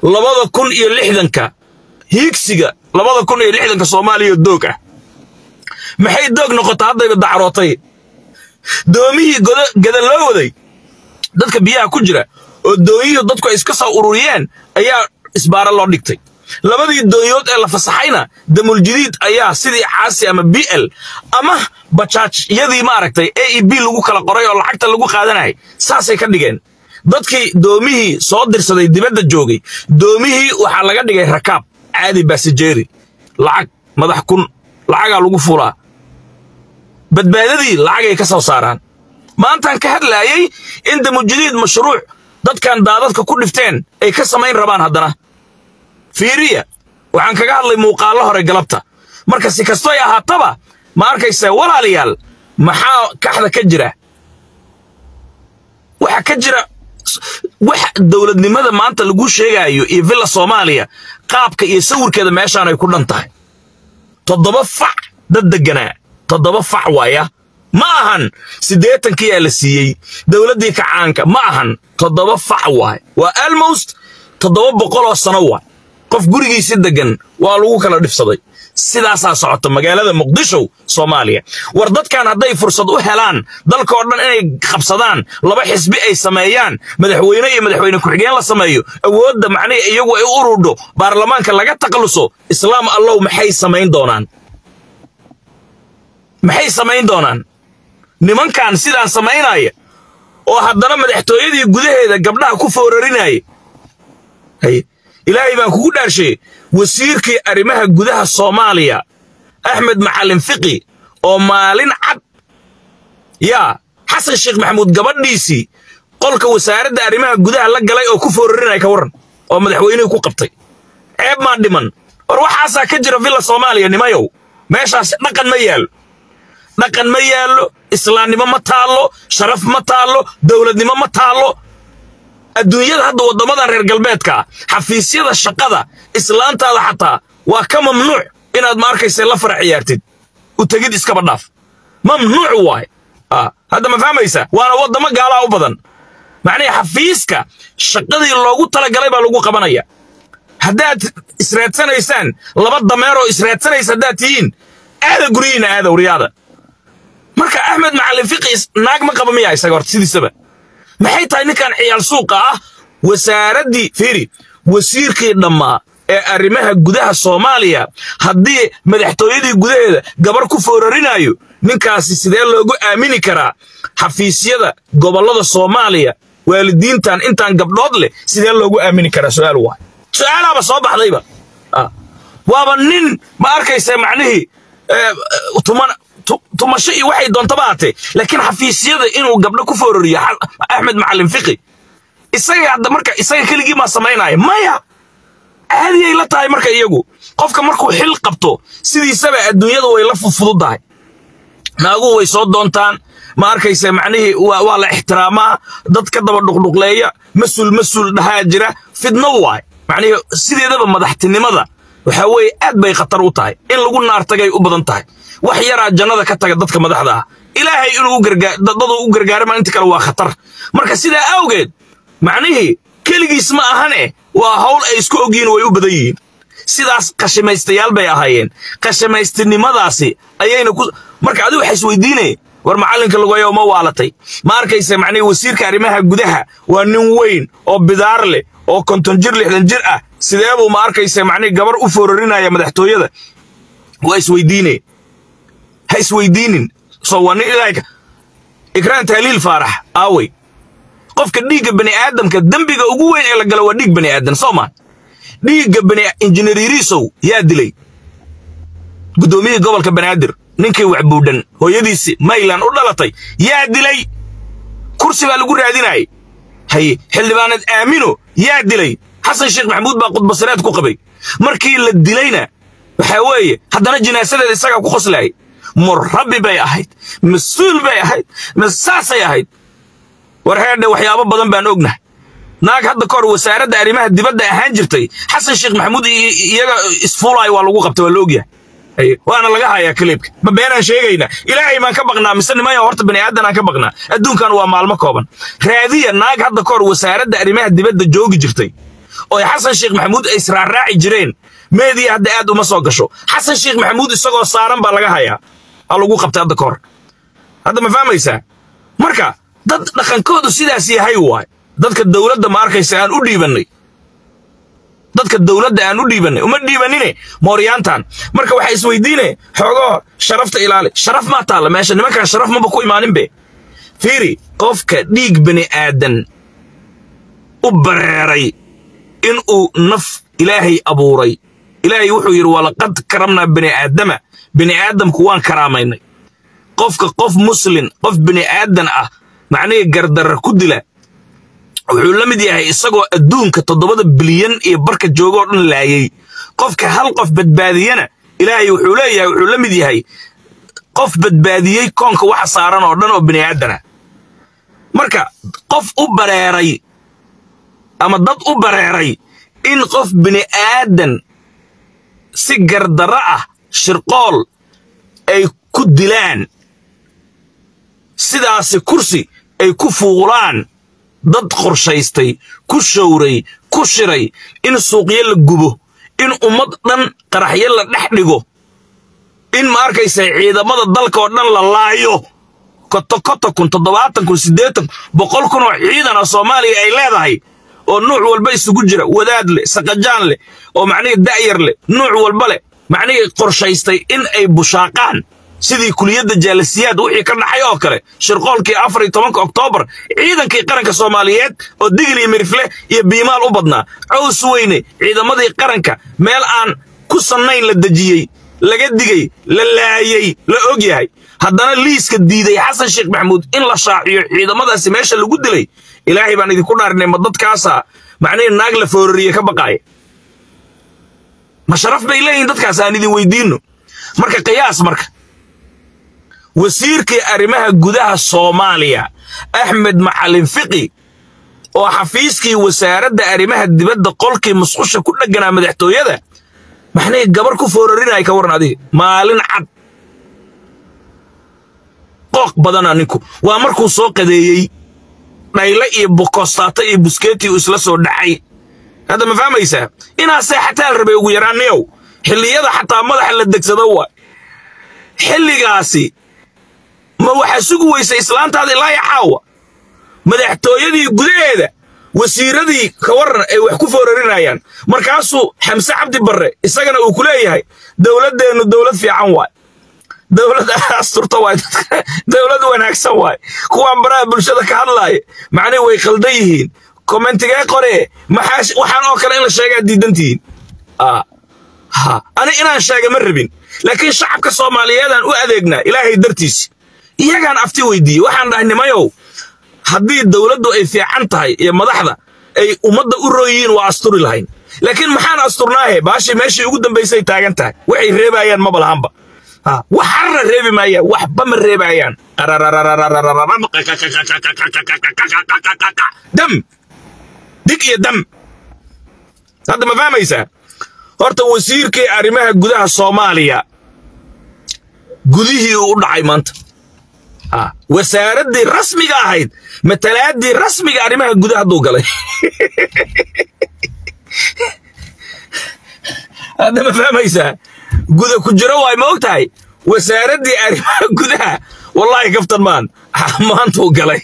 labada kun iyo lixdanka hiigsiga labada kun iyo lixdanka soomaaliya doog ah maxay doog noqota haddayba dacrootay doomihii gada loo waday dadka biyaha ku jira oo doonyihii dadku ay iska soo ururiyeen ayaa isbaara loo dhigtay labadii doonyood ee la fasaxayna damuljadiid ayaa sidii caasi ama b l ama bajaajyadii maaragtay a e b lagu kala qoray oo lacagta lagu qaadanayay saasay ka dhigeen dadkii doomihii soo dirsaday dibadda joogay doomihii waxaa laga dhigay rakaab caadi baasijeeri lacag madax kun lacagaa lagu fulaa badbaadadii lacagay ka soo saaraan maantaan ka hadlaayay in damuljadiid mashruuc dadkan daadadka ku dhifteen ay ka samayn rabaan haddana fiiriya waxaan kaga hadlay muuqaallo hore galabta marka si kastoy ahaataba ma arkaysaa walaalayaal maxaa kaxda ka jira waxa ka jira wax dowladnimada maanta lagu sheegaayo iyo villa soomaaliya qaabka iyo sawirkeeda meeshaan ay ku dhan tahay toddoba fac dad degganaa toddoba fac waaya ma ahan siddeetankiyaa la siiyey dowladdii kacaanka ma ahan toddoba fac waay waa almost toddoba boqoloo sano waay qof gurigiisi deggan waa lagu kala dhifsaday sidaasaa socota magaalada muqdisho soomaaliya war dadkan hadday fursad u helaan dalkao dhan inay qabsadaan laba xisbi ay sameeyaan madaxweyne iyo madaxweyne ku-xigeen la sameeyo awoodda macnihi iyagu ay u ururdho baarlamaanka laga takhaluso islaam allow maxay samayn doonaan maxay samayn doonaan nimankan sidaan samaynaya oo haddana madaxtooyadii gudaheeda gabdhaha ku foorarinaya ilaahay baan kugu dhaarshay wasiirkii arrimaha gudaha soomaaliya axmed macalin fiqi oo maalin cad yaa xasan sheekh maxamuud gabadhiisii qolka wasaaradda arrimaha gudaha la galay oo ku foorarinaya ka warran oo madaxweynihii ku qabtay ceeb maa dhiman war waxaasaa ka jira villa soomaaliya nimayow meeshaas dhaqan ma yaallo dhaqan ma yaallo islaamnimo ma taallo sharaf ma taallo dowladnimo ma taallo adduunyada hadda waddamadan reer galbeedka xafiisyada shaqada islaantaada xataa waa ka mamnuuc inaad ma arkaysa la fara ciyaartid u tegid iskaba dhaaf mamnuuc waay hadda ma fahmaysa waana waddamo gaalaa u badan macnihii xafiiska shaqadii loogu talagalay baa lagu qabanaya haddaad israadsanaysaan laba dameeroo israadsanaysa haddaad tihiin aada guryihiina aada wriyaada marka axmed macalin fiqi naag ma qaba miyaa isaga horta sidiisaba maxay tahay ninkan ciyaal suuqa ah wasaaraddii fiiri wasiirkii dhammaa ee arrimaha gudaha soomaaliya haddii madaxtooyadii gudaheeda gabar ku foorarinayo ninkaasi sidee loogu aamini karaa xafiisyada gobollada soomaaliya waalidiintan intaan gabdhood leh sidee loogu aamini karaa su'aal waay su'aalaaba soo baxdayba waaba nin ma arkaysa macnihii tuman tumasho iyo waxay doontaba haatee laakiin xafiisyada inuu gabdho ku foorariyo axmed macalin fiqi isaga hadda marka isaga keligii maa samaynaya maya caadiyay la tahay marka iyagu qofka markuu xil qabto sidiisaba adduunyada way la fudfududdahay naaguhu way soo doontaan ma arkaysa macnihii waa la ixtiraamaa dad ka daba dhuqdhuqleeya mas-uul mas-uul dhahaa jira fidno waay macnihii sideedaba madaxtinimada waxaa weeye aad bay khatar u tahay in lagu naartagay u badan tahay wax yaraa jannada ka taga dadka madaxda ah ilaahay inuu dadu u gargaarama inta kale waa khatar marka sidaa awgeed macnihii keligiis ma ahane waa hawl ay isku ogyihiin way u badan yihiin sidaas qashimaystayaal bay ahaayeen qashimaystinimadaasi ayayna ku marka adigu waxa isweydiinaya war macallinka lagoyo ma waalatay ma arkaysa macnihii wasiirka arrimaha gudaha waa nin weyn oo bidaar leh oo konton jir lixdan jir ah sidee buu ma arkaysa macnihii gabar u foorarinaya madaxtooyada waa isweydiinaya ha isweydiinin soo waa nin ilaahka ikraan tahliil faarax aawey qofka dhiigga bani aadamka dembiga ugu weyn ee la galo waa dhiig bani aadan soo maa dhiigga bani injineeriiriisow yaa dilay guddoomiyihii gobolka banaadir ninkii waxbuudhan hooyadiisi maylan u dhalatay yaa dilay kursi baa lagu raadinayay haye xildhibaaneed aamino yaa dilay xasan sheekh maxamuud baa khudbasireed ku qabay markii la dilayna waxaa weeye haddana jinaasadeeda isagaa ku qoslayay murabbi bay ahayd mas-uul bay ahayd masaasay ahayd war heerdhe waxyaabo badan baan ognahay naag hadda ka hor wasaaradda arrimaha dibadda ahaan jirtay xasan sheekh maxamuud iyaga isfuulaayo waa lagu qabtay waa la ogyahay waana laga hayaa kaliibka ma beenaan sheegaynaa ilaahay baan ka baqnaa mise nimaya horta bani aadan aan ka baqnaa adduunkan waa maalmo kooban raadiya naag hadda ka hor wasaaradda arrimaha dibadda joogi jirtay oo xasan sheekh maxamuud ay israarraaci jireen meediya hadda aad uma soo gasho xasan sheekh maxamuud isagoo saaran baa laga hayaa aa lagu qabtay hadda ka hor hadda ma fahmaysaa marka dad dhaqankoodu sidaas yahay waay dadka dowladda ma arkaysa aan u dhiibannay dadka dowladda aan u dhiibannay uma dhiibanine mooryaantan marka waxay isweydiine xoogoo sharafta ilaali sharaf maa taalla meesha nimankan sharaf maba ku imaaninbe fiiri qofka dhiig bani aadan u bareeray inuu naf ilaahay abuuray ilaahay wuxuu yidhi walaqad karamnaa bani aadama bani aadamku waan karaamaynay qofka qof muslin qof bani aadan ah macnihii gardarra ku dila wuxuu la mid yahay isagoo adduunka toddobada bilyan iyo barka joogoo dhan laayay qofka hal qof badbaadiyana ilaahay wuxuu leeyahay wuxuu la mid yahay qof badbaadiyey koonka waxa saaran oo dhan oo bani aadana marka qof u bareeray ama dad u bareeray in qof bini aadan si gardarro ah shirqool ay ku dilaan sidaasi kursi ay ku fuulaan dad qorshaystay ku showray ku shiray in suuqyo la gubo in ummad dhan qaraxyo la dhex dhigo in ma arkaysa ciidamada dalka oo dhan la laayo kotokoto kun toddobaatan kun siddeetan boqol kun oo ciidan oo soomaaliya ay leedahay oo nuuc walba isugu jira wadaad leh saqajaan leh oo macnihii da'yar leh nuuc walba leh macnihii qorshaystay in ay bushaaqaan sidii kuliyadda jaalasiyaad wixii ka dhaxay oo kale shirqoolkii afar iyo tobanka oktoobar ciidankii qaranka soomaaliyeed oo digil iyo mirifle iyo biimaal u badnaa caws weyne ciidamadii qaranka meel aan ku sannayn la dejiyey laga digay la laayey la og yahay haddana liiska diiday xasan sheekh maxamuud in la shaaciyo ciidamadaasi meesha lagu dilay ilaahay baan idinku dhaarinay ma dadkaasa macnihii naag la foorariye ka baqaaya ma sharaf bay leeyihin dadkaas aan idin weydiinno marka qiyaas marka wasiirkii arrimaha gudaha soomaaliya axmed macalin fiqi oo xafiiskii wasaaradda arrimaha dibadda qolkii musqusha ku dhegganaa madaxtooyada maxnay gabar ku foorarinaya ka waran adiga maalin cad qooq badana ninku waa markuu soo qadeeyey dhayle iyo bokostaato iyo buskeeti uu isla soo dhacay hadda ma fahmaysaa inaa seexataa la rabay ugu yaraan niyow xilliyada xataa madaxa la degsado waa xilligaasi ma waxaa sugi weysa islaantaada ilaa ya caawa madaxtooyadii gudaheeda wasiiradii ka waran ay wax ku foorarinayaan markaasuu xamse cabdi barre isagana uu ku leeyahay dowladdeennu dowlad fiican waay dowlad asturta waay dowlad wanaagsan waay kuwaan baraha bulshada ka hadlaaya macnihi way khaldan yihiin commentigee qoree maxaa waxaan oo kale in la sheegaa diidantihiin ani inaan sheega ma rabin laakiin shacabka soomaaliyeedaan u adeegnaa ilaahay dartiisi iyagaan afti weydiiyey waxaan dhahay nimayow haddii dowladdu ay fiican tahay iyo madaxda ay ummadda u rooyihiin waa asturi lahayn laakiin maxaan asturnaahe baashii meeshii ugu dambaysay taagan tahay waxay reebaayaan maba lahanba waxarna reebi maayaan waxba ma reebaayaan dam dig iyo dam hadda ma fahmaysaa horta wasiirkii arrimaha gudaha soomaaliya gudihii uu u dhacay maanta wasaaraddii rasmiga ahayd matalaaddii rasmiga arrimaha gudaha hadduu galay hadda ma fahmaysaa guda ku jiro waay ma og tahay wasaaraddii arrimaha gudaha wallaahi kaftan maan maantuu galay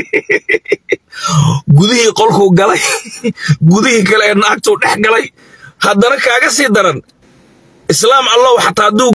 gudihii qolkuu galay gudihii kale ee naagtuu dhex galay haddana kaaga sii daran islaam allow xataa hadduu